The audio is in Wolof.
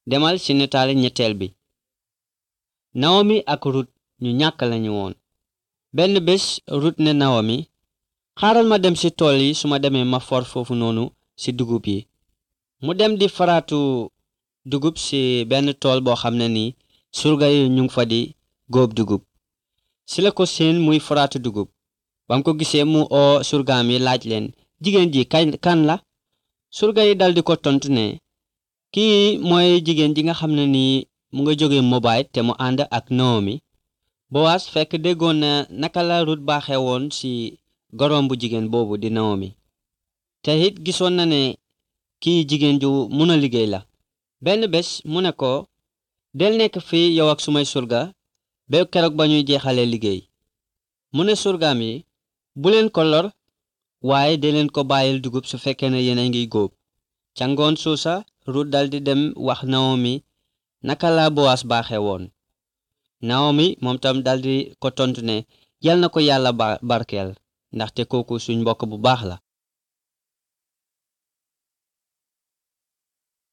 demal ci nataali ñetteel bi nawomi ak rut ñu ñàkk lañu woon benn bés rut ne nawomi xaaral ma dem ci tool yi su ma demee ma for foofu noonu ci dugub yi mu dem di faraatu dugub ci benn tool boo xam ne ni surga yi ñu ngi fa di góob dugub ci la ko seen muy faraatu dugub bam ko gisee mu oo surgaam yi laaj leen jigéen ji kañ kan la surga yi daldi ko tontu ne kii mooy jigéen ji nga xam ne nii mu nga jóge Moabit te mu ànd ak Naomi Bowaas fekk déggoon na naka la Rut baaxe woon ci gorom bu jigéen boobu di Naomi te it gisoon na ne kii jigéen ju mun a liggéey la benn bés mu ne ko del nekk fii yow ak sumay surga ba keroog ba ñuy jeexalee liggéey mu ne surgaam yi bu leen ko lor waaye de leen ko bàyyil dugub su fekkee ne yéen a ngi góob ca ngoon suusa Rut daldi dem wax Naomi naka la Bowaas baaxe woon Naomi moom tam daldi ko tontu ne yal na ko yàlla barkeel ndaxte kooku suñ mbokk bu baax la